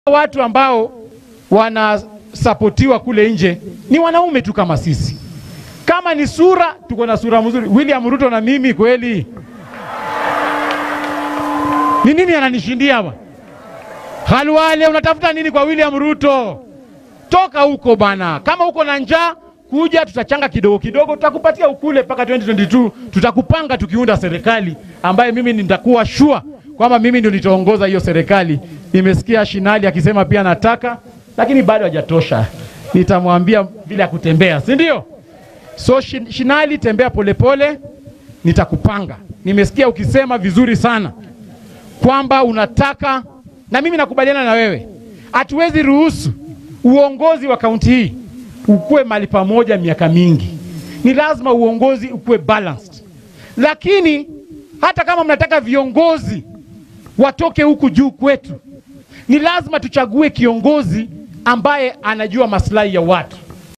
watu ambao wanasapotiwa kule nje ni wanaume tu kama sisi. Kama ni sura, tuko na sura mzuri. William Ruto na mimi kweli, ni nini ananishindia hapa? Halwale, unatafuta nini kwa William Ruto? Toka huko bana. Kama uko na njaa, kuja tutachanga kidogo kidogo, tutakupatia ukule mpaka 2022 tutakupanga tukiunda serikali ambaye mimi nitakuwa sure kwamba mimi ndio nitaongoza hiyo serikali. Nimesikia Shinali akisema pia nataka, lakini bado hajatosha. Nitamwambia vile ya kutembea, si ndio? So Shin- Shinali, tembea polepole pole, nitakupanga. Nimesikia ukisema vizuri sana kwamba unataka, na mimi nakubaliana na wewe. Hatuwezi ruhusu uongozi wa kaunti hii ukuwe mahali pamoja miaka mingi. Ni lazima uongozi ukuwe balanced, lakini hata kama mnataka viongozi watoke huku juu kwetu, ni lazima tuchague kiongozi ambaye anajua maslahi ya watu.